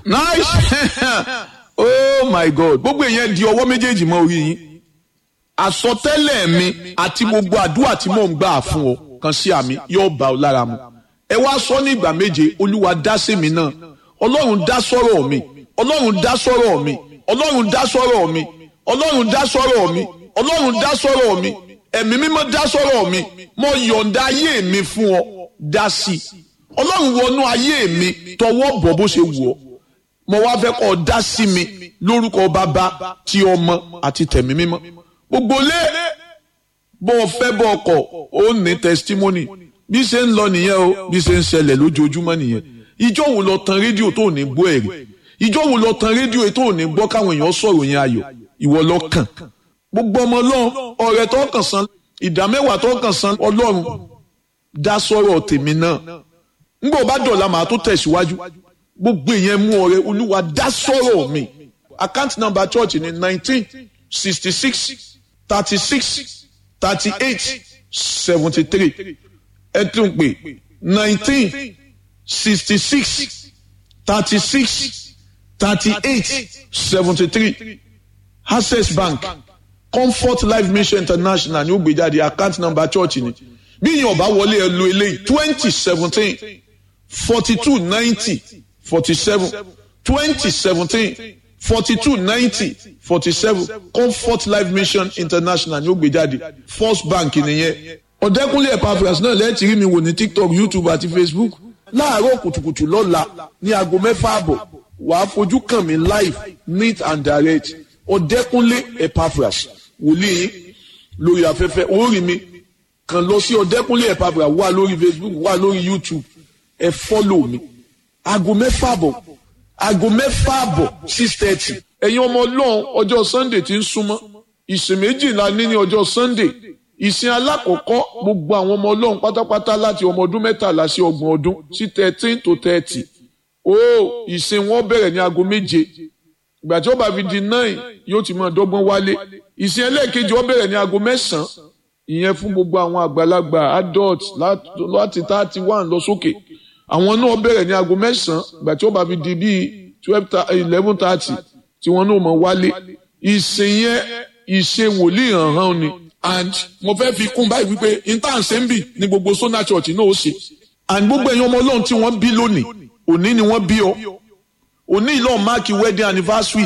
nice oh my god gbogbo èèyàn di ọwọ́ méjèèjì mọ́ orí yín àsọtẹ́lẹ̀ mi àti gbogbo àdúrà tí mò ń gbà fún ọ kan sí àmì yóò bá ọ lára mu ẹ wá sọ ní ìgbà méje olúwa dá sí mi náà ọlọ́run dá sọ́rọ̀ mi ọlọ́run dá sọ́rọ̀ mi ọlọ́run dá sọ́rọ̀ mi ọlọ́run dá sọ́rọ̀ mi ọlọ́run dá sọ́rọ̀ mi ẹ̀mí mímọ́ dá sọ́rọ̀ mi mo yọ̀ǹda ayé mi fún ọ dá sí i ọlọ́run wọnú ayé mi tọwọ́ bọ̀ bó ṣe wù ọ́ mo wá fẹ́ kọ́ ọ dá sí mi lórúkọ bàbá ti ọmọ àti tẹ̀mí mímọ́ gbogbo lé bó o fẹ́ bọ́ ọkọ̀ ó ní testimony bí ṣe ń lọ nìyẹn o bí ṣe ń ṣẹlẹ̀ lójoojúmọ́ nìyẹn ìjọ wo lọ tan rédíò tó ní gbọ́ ẹ̀rí ìjọ wo lọ tan rédíò tó ní gbọ́ káwọn èèyàn sọ̀rọ̀ yẹn ayọ̀ ìwọ lọ kàn gbogbo ọmọ ọlọ́run ọ̀rẹ́ tó kàn san ìdá mẹ́wàá tó kàn san ọlọ́run dá sọ̀rọ̀ tèmi náà ngbọ́ bá dọ̀la màá tó tẹ̀síwájú gbogbo ìyẹn mú ọ̀rẹ́ olúwa dá sọ̀rọ̀ mi account number church ní nineteen sixty six thirty six thirty eight seventy three ẹ tún pè nineteen sixty six thirty six thirty eight seventy three access bank comfort life mission international ní ó gbé jáde account number church ni bí yín ọba wọlé ẹ lo eléyìí twenty seventeen forty two ninety forty seven twenty seventeen forty two ninety forty seven comfort life mission international ní ó gbé jáde first bank nìyẹn ọ̀dẹ́kúnlé Epaphras náà lẹ́ẹ̀tì rí mi wò ní tiktok youtube àti facebook láàárọ̀ kùtùkùtù lọ́la ní aago mẹ́fà àbọ̀ wàá fojú kàn mí live neat and direct ọ̀dẹ́kúnlé Epaphras wòlíì lórí afẹ́fẹ́ orí mi kàn lọ sí ọ̀dẹ́kúnlé Epaphras wà lórí facebook wà lórí youtube ẹ fọ́lọ̀ mi aago mẹ́fà àbọ̀ aago mẹ́fà àbọ̀ six thirty ẹ̀yin ọmọ ọlọ́run ọjọ́ sunday ti ń súnmọ́ ìsìn méjìlá ní ní ọjọ́ sunday ìsìn alákọ̀ọ́kọ́ gbogbo àwọn ọmọ ọlọ́run pátápátá láti ọmọ ọdún mẹ́tàlá sí ọgbọ̀n ọdún sí thirteen to thirty ó ìsìn wọn bẹ̀rẹ̀ ní aago méje ìgbà tí ó bá fi di nine yóò ti máa dọ́gbọ́n wálé ìsìn ẹlẹ́ẹ̀kejì ó bẹ̀rẹ̀ ní aago mẹ́sàn-án ìyẹn fún gbogbo àwọn àgbàlagbà adult láti thirty one lọ sókè àwọn náà bẹ̀rẹ̀ ní aago mẹ́sàn-án ìgbà tí ó bá fi di bíi twelve eleven thirty tí wọ́n náà mọ̀ wálé ìsìn yẹn ìṣe wòlíì hàn hàn ni and mo fẹ́ fi kún báyìí wípé intanse ń bì ní gbogbo sona church náà ó ṣe and gbogbo ẹ̀yin ọmọ ọlọ́run tí wọ́n bí lónìí òní ni wọ́n bí ọ òní ìlọ́ máàkì wedding anniversary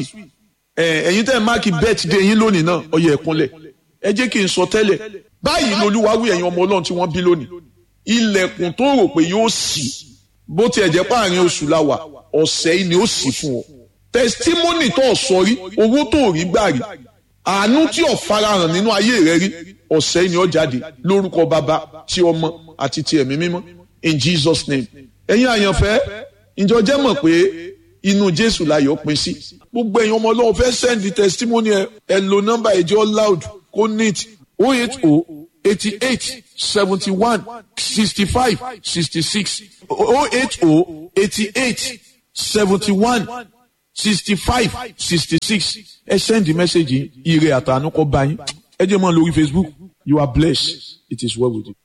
ẹ̀yin tẹ́ máàkì birthday yín lónìí náà ọyẹ ẹ̀kúnlẹ̀ ẹ jẹ́ kí n sọ tẹ́lẹ̀ báyìí lolúwa wí ẹ̀yin ọmọ ọlọ́run tí wọ́n bí lónìí ilẹ̀kùn tó rò pé yóò ṣí bó tiẹ̀ jẹ́ páàrin oṣù la wà ọ̀sẹ̀ yìí ni ó ṣí fún ọ testimony tó sọ rí owó tó rí gbà rí àánú tí ò farahàn nínú ayé rẹ rí ọ̀sẹ̀ yìí ni ó jáde lórúkọ bàbá tí ọmọ àti ti ẹ̀mí mímọ́ in Jesus name ẹ̀yin àyànfẹ́ ìjọ jẹ́ mọ̀ pé inú Jésù láyọ̀ pín sí gbogbo ẹ̀yin ọmọ ọlọ́run fẹ́ send the testimony ẹ ẹ lo nọ́mbà ẹ̀jọ́ loud kó neat o eight o eighty eight seventy one sixty five sixty six o eight o eighty eight seventy one sixty five sixty six ẹ send the message ire àtàánú kọ bá yín ẹ jẹ́ mọ́ lórí Facebook you are blessed it is well with you.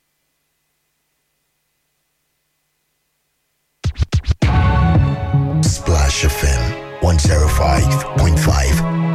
Splash FM one zero five point five